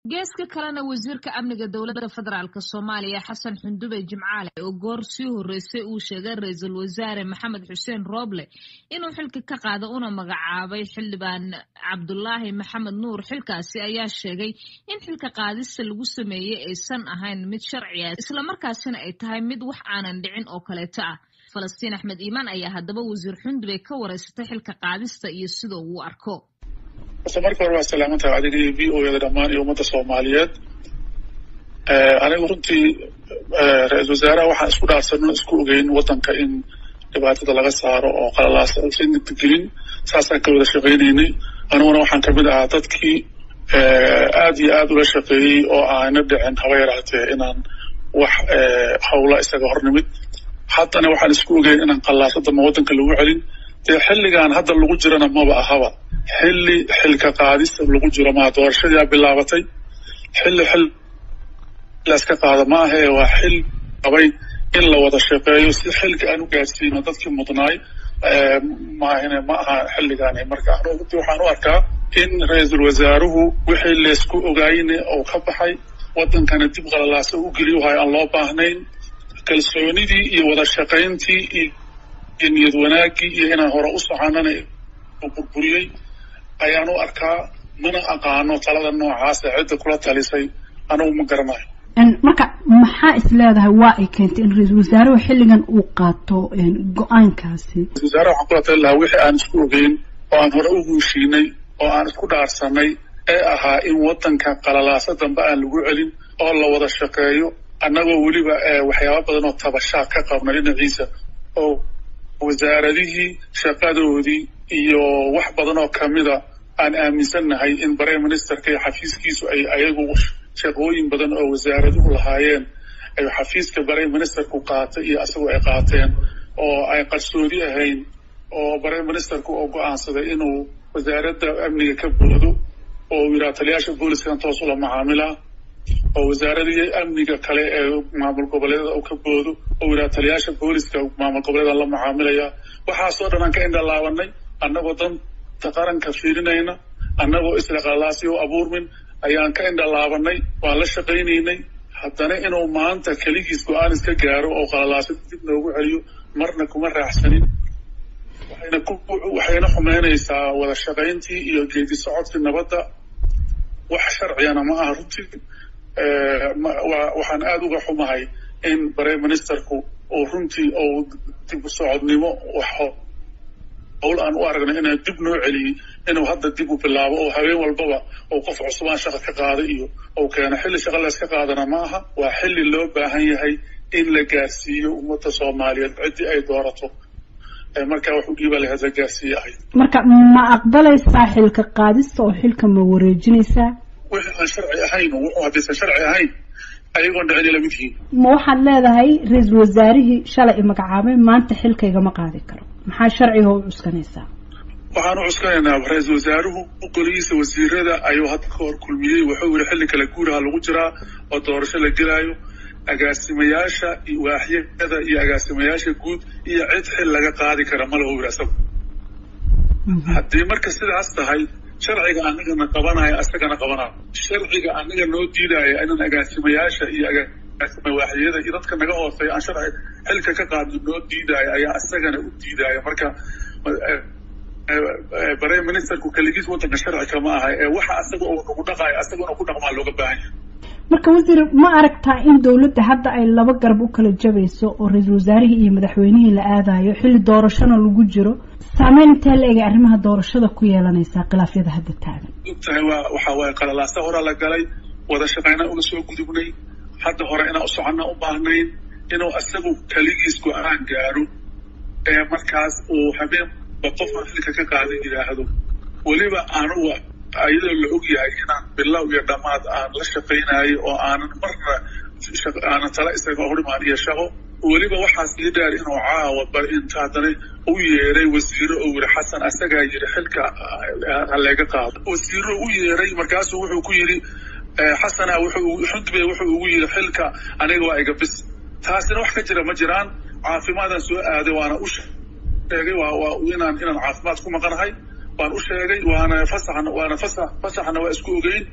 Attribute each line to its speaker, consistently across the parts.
Speaker 1: geeska kalena wasiirka amniga dowladda federaalk soomaaliya xasan xundube jimcaale oo goor sii horreysay uu sheegay ra-iisul wasaare maxamed xuseen rooble inuu xilka ka qaado una magacaabay xildhibaan cabdulaahi maxamed nuur xilkaasi ayaa sheegay in xilka qaadista lagu sameeyey aysan ahayn mid sharci ah islamarkaasina ay tahay mid wax aanan dhicin oo kaleeto ah falastiin axmed iimaan ayaa haddaba wasiir xundube ka wareysatay xilka qaadista iyo sida uu arko
Speaker 2: horta marka hore waa salaamantahay adiga iyo v o yada dhammaan iyo ummadda soomaaliyeed anigu runtii ra-iisal wasaaraha waxaan isku dhaarsanno isku ogeyn waddanka in dhibaatada laga saaro oo qalalaasa usan gelin saasaan ka wada shaqaynaynay aniguna waxaan kamid ahaa dadkii aad iyo aad ula shaqeeyey oo aana dhicin haba yaraatee inaan wax hawla isaga hor nimid haddana waxaan isku ogeyn inaan qallaaso damba waddanka lagu celin dee xilligan hadda lagu jirana maba ahaba xilli xilka qaadista lagu jiro maa doorashadiia bilaabatay xilli xil laska qaado ma ahe waa xil qabay in la wada shaqeeyo si xilka aan u gaadhsiino dadkii mudnaay maahine ma aha xilligaani marka anu runtii waxaan u arkaa in ra-iisul wasaaruhu wixii laysku ogaayne oo ka baxay waddankana dib qalalaasa u geliyohayo aan loo baahnayn kalsoonidii iyo wada shaqayntii iyo niyad wanaaggii iyo inaan hore u soconana burburiyey ayaan u arkaa mana aqaano talada noocaasa cidda kula talisay anigu ma garanayo
Speaker 3: marka maxaa is leedahay waa ay keentay in ra-iisul wasaaruhu xilligan uu qaato go-aankaasi
Speaker 2: ra-isul wasaaraha waxaan kula tali lahaa wixii aan isku ogeyn oo aan hore u guushiinay oo aan isku dhaarsanay ee ahaa in waddanka qalalaasa dambe aan lagu celin oo la wada shaqeeyo annagoo weliba waxyaaba badan oo tabashaa ka qabna dhinaciisa oo wasaaradihii shaqadoodii iyo wax badan oo kamida aan aaminsannahay in prime ministerka iyo xafiiskiisu ay ayagu shaqooyin badan oo wasaaraduhu lahaayeen ay xafiiska prime ministerku qaatay iyo asagoo ay qaateen oo ay qarsoodi ahayn oo prime ministerku oo go-aansaday inuu wasaaradda amniga ka boodo oo uu yidhaha taliyaasha booliskan toos ula macaamilaa oo wasaaradii amniga kale ee maamul goboleedada u ka boodo oo yidhaha taliyaasha booliska maamul goboleeda la macaamilaya waxaasoo dhan aan ka indhalaabanay annagoo danta qaranka fiirinayna annagoo isla qalaasi u abuurmin ayaan ka indhalaabanay waan la shaqaynaynay haddana inuu maanta keligiis go-aan iska gaaro oo qalalaasi dib noogu celiyo marna kuma raaxsanin waxayna ku waxayna xumeynaysaa wada shaqayntii iyo geedi socodkii nabadda wax sharcigana ma aha runtii waxaan aada uga xumahay in prime ministerku uu runtii uu dib u socodnimo howl aan u aragno inaan dib noo celiyey inuu hadda dib u bilaabo oo habeen walbaba uu qof cusubaan shaqa ka qaada iyo uu keeno xilli shaqa layska qaadana ma aha waa xilli loo baahan yahay in la gaarsiiyo ummadda soomaaliyeed ciddii ay doorato markaa wax u dhiiba lahayd la gaarsiiye ahayd
Speaker 3: marka ma aqbalaysaa xilka qaadista oo xilka ma wareejinaysaa
Speaker 2: wixii aan sharci ahayn wuxuu haddaysan sharci ahayn ayagoon dhicin lamid yihiin
Speaker 3: ma waxaad leedahay ra-iisul wasaarihii shalay i magacaabay maanta xilkaygama qaadi karo maxaa sharciga u cuskanaysaa
Speaker 2: waxaan u cuskanaynaa ra-iisul wasaaruhu golihiisa wasiirada ayuu hadda ka hor kulmiyey wuxuu yidhi xilli kale guuraha lagu jiraa oo doorasho la gelaayo agaasimayaasha waaxyada iyo agaasimayaasha guud iyo cid xil laga qaadi kara ma lahu yidhi asagu haddii marka sidaas tahay sharciga anagana qabanaya asagana qabanaya sharciga anaga noo diidaya inaan agaasimayaasha iyo agaasima waaxyada iyo dadka naga hooseeya aan sharci xilka ka qaadno noo diidaya ayaa asagana u diidaya marka prime ministerku keligiis waddanka sharci kama aha ee waxa asaga uu nagu dhaqayo asaga inuu ku dhaqmaa looga baahan yahay
Speaker 3: marka wasiir ma aragtaa in dawladda hadda ay laba garab u kala jabayso oo ra-iisul wasaarihii iyo madaxweynihii la aadayo xilli doorashona lagu jiro saameyn intee la egay arrimaha doorashada ku yeelanaysaa khilaafyada hadda taagan
Speaker 2: ogtahay waa waxa waaye qalalaasa horaa la galay wada shaqaynaa uga soo gudubnay hadda hore inaan u soconna u baahnayn inuu isagu keligiis go-aan gaaro ee markaas uu habeenba qofaan xilka ka qaadan yidhaahdo weliba anuga ayadoo la og yahay inaan bilow iyo dhammaad aan la shaqaynayo oo aanan marna aanan tala isaga horimaan iyo shaqo weliba waxaas ii dheer inuu caawa bar inta haddana u yeeray wasiiro oo yidhi xasan asagaa yidhi xilka haleega qaado wasiiro u yeeray markaasuu wuxuu ku yidhi xasana wuxuu xundube wuxuu ugu yidhi xilka aniga waa iga bis taasina wax ka jira ma jiraan caafimaadaan soo aaday waana u sheegay waa inaan inaan caafimaad ku maqanahay waan u sheegay waana fasaxna waana fasax fasaxna waa isku ogeyn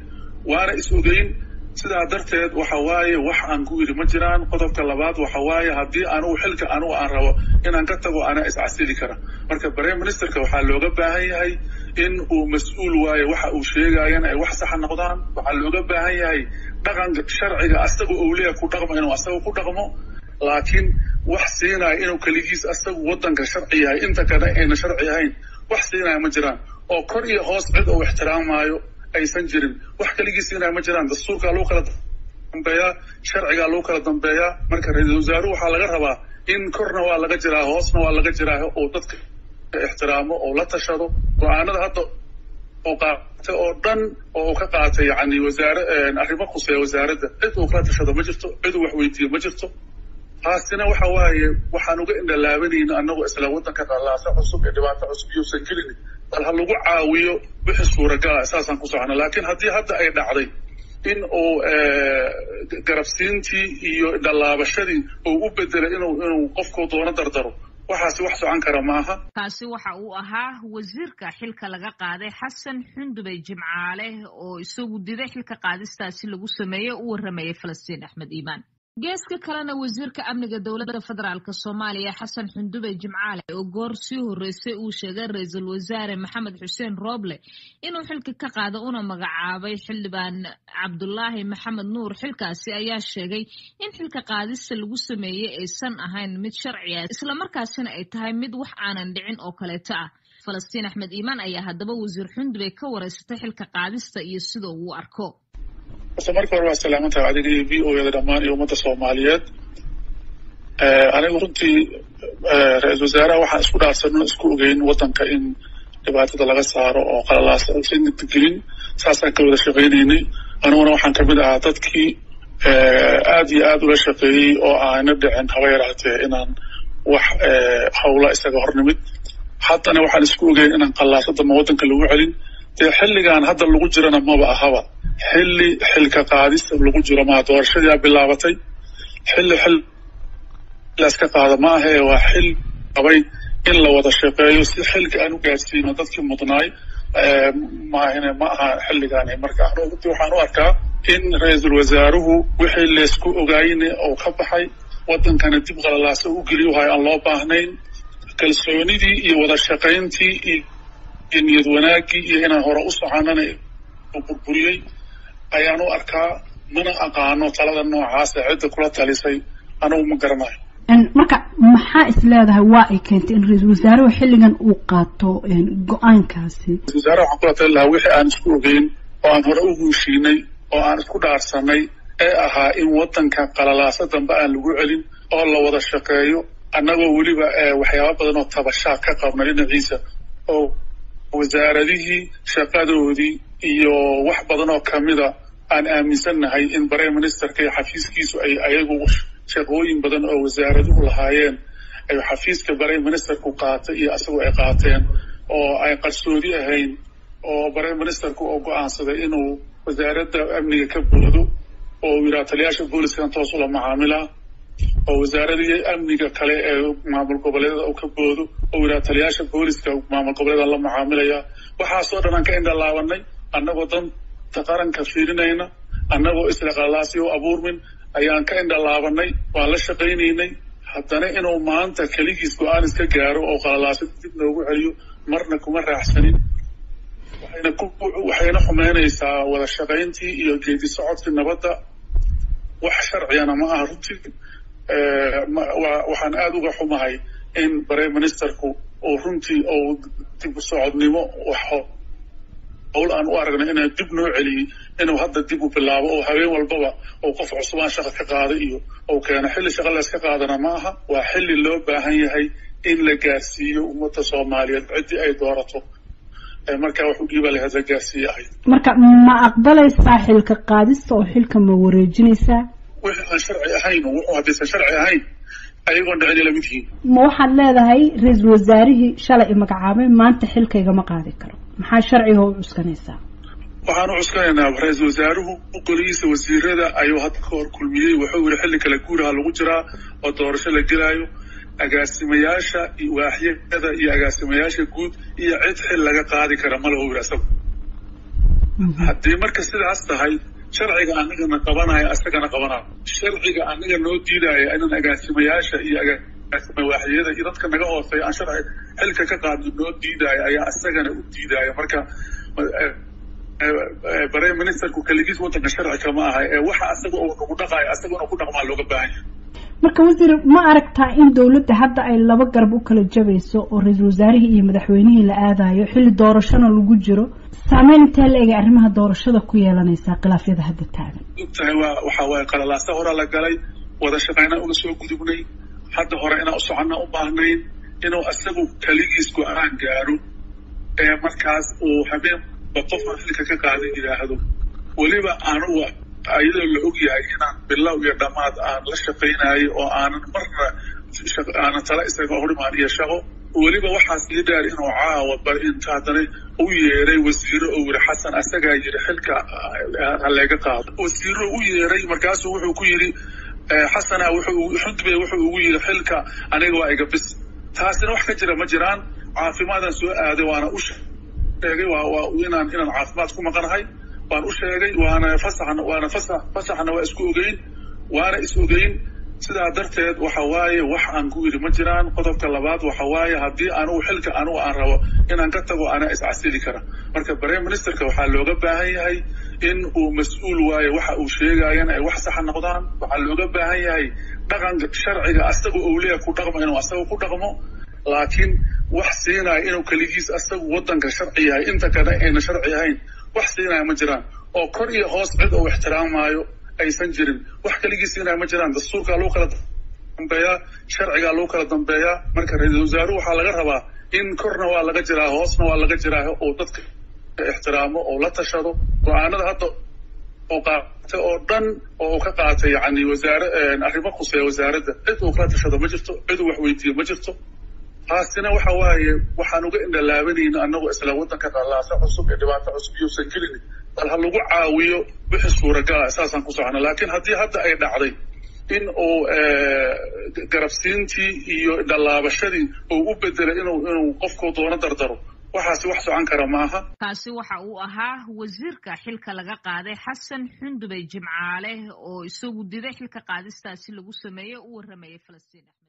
Speaker 2: waana is ogeyn sidaa darteed waxa waaye wax aan ku yidhi ma jiraan qodobka labaad waxa waaye haddii anugu xilka anugu aan rabo inaan ka tago anaa iscasili kara marka prime ministerka waxaa looga baahan yahay in uu mas-uul waayo waxa uu sheegayana ay wax saxa noqdaan waxaa looga baahan yahay dhaqanka sharciga asaga ou leeya ku dhaqmo inuu asaga ku dhaqmo laakiin wax siinaya inuu keligiis asagu waddanka sharci yahay inta kale ayna sharci ahayn wax siinaya ma jiraan oo kor iyo hoos cid uu ixtiraamaayo aysan jirin wax keligii siinaya ma jiraan dastuurkaa lagu kala dambeeyaa sharcigaa lagu kala dambeeyaa marka ra-iisul wasaaruhu waxaa laga rabaa in korna waa laga jiraa hoosna waa laga jiraa oo dadka ixtiraamo oo la tashado go-aanada hadda uu qaatay oo dhan oo uu ka qaatay yani wasaare arrimo khuseeya wasaaradda cid uu kala tashado ma jirto cid uu wax weydiiyo ma jirto taasina waxa waaye waxaan uga indhalaabanayna annagoo isla waddanka qallaasa cusub ee dhibaato cusub iyousan gelin bal ha lagu caawiyo wixii suuragala saasaan ku socona laakiin haddii hadda ay dhacday in uu garabsiintii iyo indhalaabashadii uu u bedelay inuu inuu qofkuu doono dardaro waxaasi wax socon kara maaha
Speaker 1: kaasi waxa uu ahaa wasiirka xilka laga qaaday xasan xundube jimcaale oo isagu diday xilka qaadistaasi lagu sameeyey u warramayay falastiin axmed iimaan geeska kalena wasiirka amniga dowladda federaalk soomaaliya xasan xundube jimcaale oo goor sii horreysay uu sheegay ra-iisul wasaare maxamed xuseen rooble inuu xilka ka qaado una magacaabay xildhibaan cabdulaahi maxamed nuur xilkaasi ayaa sheegay in xilka qaadista lagu sameeyey aysan ahayn mid sharci ah islamarkaasina ay tahay mid wax aanan dhicin oo kaleeto ah falastiin axmed iimaan ayaa haddaba wasiir xundube ka wareysatay xilka qaadista iyo sida uu arko
Speaker 2: horta marka hore waa salaamantaha adiga iyo v o yada dhammaan iyo ummadda soomaaliyeed anigu runtii ra-iisul wasaaraha waxaan isku dhaarsanno isku ogeyn waddanka in dhibaatada laga saaro oo qalalaasa usan gelin saasaan ka wada shaqaynaynay aniguna waxaan kamid ahaa dadkii aad iyo aad ula shaqeeyey oo aana dhicin haba yaraatee inaan wax hawla isaga hor nimid haddana waxaan isku ogeyn inaan qallaasadama waddanka lagu celin dee xilligan hadda lagu jirana maba ahaba xilli xilka qaadista lagu jiro maa doorashadiia bilaabatay xilli xil laska qaada ma ahee waa xil qabay in la wada shaqeeyo si xilka aan u gaadsiino dadkii mudnaay maahine ma aha xilligaani marka runtii waxaan u arkaa in ra-iisul wasaaruhu wixii laysku ogaayne oo ka baxay waddankana dib qalalaasa u geliyo wahay aan loo baahnayn kalsoonidii iyo wada shaqayntii iyo niyad wanaaggii iyo inaan hore u soconana burburiyey ayaan u arkaa mana aqaano talada noocaasa cidda kula talisay anigu ma garanayo
Speaker 3: marka maxaa is leedahay waa ay keentay in ra-iisul wasaaruhu xilligan uu qaato go-aankaasi
Speaker 2: ra-isul wasaaraha waxaan kula tali lahaa wixii aan isku ogeyn oo aan hore u guushiinay oo aan isku dhaarsanay ee ahaa in waddanka qalalaasa dambe aan lagu celin oo la wada shaqeeyo annagoo weliba waxyaaba badan oo tabashaa ka qabna dhinaciisa oo wasaaradihii shaqadoodii iyo wax badan oo kamida aan aaminsannahay in prime ministerka iyo xafiiskiisu ay ayagu shaqooyin badan oo wasaaraduhu lahaayeen ay xafiiska prime ministerku qaatay iyo isagu ay qaateen oo ay qarsoodi ahayn oo prime ministerku oo go-aansaday inuu wasaaradda amniga ka boodo oo yidhaha taliyaasha booliskan toos ula macaamilaa oo wasaaradii amniga kale ee maamul goboleedada uu ka boodo oo yidhaha taliyaasha booliska maamul goboleedan la macaamilaya waxaasoo dhan aan ka indhalaabanay annagoo danta qaranka fiirinayna annagoo isla qalaasi u abuurmin ayaan ka indhalaabanay waan la shaqaynaynay haddana inuu maanta keligiis go-aan iska gaaro oo qalalaasa dib noogu celiyo marna kuma raaxsanin waxayna ku waxayna xumeynaysaa wada shaqayntii iyo geedi socodkii nabadda wax sharciyana ma aha runtii waxaan aada uga xumahay in prime ministerku uu runtii uu dib u socodnimo howl aan u aragna inaan dib noo celiyey inuu hadda dib u bilaabo oo habeen walbaba uu qof cusubaan shaqa ka qaaday iyo uu keeno xilli shaqa layska qaadana ma aha waa xilli loo baahan yahay in la gaarsiiyo ummadda soomaaliyeed ciddii ay doorato markaa wax u dhiiba lahayd la gaarsiiye ahayd
Speaker 3: marka ma aqbalaysaa xilka qaadista oo xilka ma wareejinaysaa
Speaker 2: wixii aan sharci ahayn wuxuu haddaysan sharci ahayn ayagoon dhicin ila mid yihiin
Speaker 3: ma waxaad leedahay ra-iisul wasaarihii shalay i magacaabay maanta xilkaygama qaadi karo maxaa sharciga u cuskanaysaa
Speaker 2: waxaan u cuskanaynaa ra-iisul wasaaruhu golihiisa wasiirada ayuu hadda ka hor kulmiyey wuxuu yidhi xilli kale guuraha lagu jiraa oo doorasho la gelaayo agaasimayaasha waaxyada iyo agaasimayaasha guud iyo cid xil laga qaadi kara ma lahu yidhi asagu haddii marka sidaas tahay sharciga anagana qabanaya asagana qabanayo sharciga anaga noo diidaya inaan agaasimayaasha iyo agaasimawaaxiyada iyo dadka naga hooseeya aan sharci xilka ka qaadno noo diidaya ayaa asagana u diidaya marka prime ministerku keligiis waddanka sharci kama aha ee waxa asaga uu nagu dhaqayo asagana ku dhaqmaa looga baahan yahay
Speaker 3: marka wasiir ma aragtaa in dowladda hadda ay laba garab u kala jabayso oo ra-iisul wasaarihii iyo madaxweynihii la aadayo xilli doorashona lagu jiro saameyn intee la egay arrimaha doorashada ku yeelanaysaa khilaafyada hadda taagan
Speaker 2: ogtahay waa waxa waaye qalalaasa hore la galay wada shaqaynaa uga soo gudubnay hadda hore inaan u soconna u baahnayn inuu isagu keligiis go-aan gaaro ee markaas uu habeenba qofaan xilka ka qaadan yidhaahdo weliba anugu ayadoo la og yahay inaan bilow iyo dhammaad aan la shaqaynayo oo aanan marna aanan tala isaga horimaan iyo shaqo weliba waxaas ii dheer inuu caawa bar inta haddana u yeeray wasiiro oo yiri xasan asagaa yiri xilka haleega qaado wasiiro u yeeray markaasuu wuxuu ku yidhi xasana wuxuu xudbe wuxuu ugu yidhi xilka aniga waa iga bis taasina wax ka jira ma jiraan caafimaadaan soo aaday waana u sheegay waa inaan inaan caafimaad ku maqanahay waan u sheegay waana fasaxna waana fasax fasaxna waa isku ogeyn waana is ogeyn sidaa darteed waxa waaye wax aan ku yidhi ma jiraan qodobka labaad waxa waaye haddii anugu xilka anugu aan rabo inaan ka tago anaa iscasili kara marka prime ministerka waxaa looga baahan yahay in uu mas-uul waayo waxa uu sheegayana ay wax saxa noqdaan waxaa looga baahan yahay dhaqanka sharciga asaga ou leeya ku dhaqmo inuu asaga ku dhaqmo laakiin wax siinaya inuu keligiis asagu waddanka sharci yahay inta kale ayna sharci ahayn wax siinaya ma jiraan oo kor iyo hoos cid uu ixtiraamaayo aysan jirin wax keligii siinaya ma jiraan dastuurkaa lagu kala dambeeyaa sharcigaa lagu kala dambeeyaa marka ra-iisul wasaaruhu waxaa laga rabaa in korna waa laga jiraa hoosna waa laga jiraa oo dadka ixtiraamo oo la tashado go-aanada hadda oo qaatay oo dhan oo uu ka qaatay yani wasaare arrimo khuseeya wasaaradda cid uu kala tashado ma jirto cid uu wax weydiiyo ma jirto taasina waxa waaye waxaan uga indhalaabanayna anagoo isla waddanka dhalaasa cusub ee dhibaato cusub iyousan gelin bal ha lagu caawiyo wixii suuragala saasaan ku socona laakiin haddii hadda ay dhacday in uu garabsiintii iyo dhallaabashadii uu u bedelay inuu inuu qofkuu doono dardaro waxaasi wax socon kara maaha
Speaker 1: kaasi waxa uu ahaa wasiirka xilka laga qaaday xasan xundubey jimcaale oo isagu diday xilka qaadistaasi lagu sameeyey u warramayay falastiin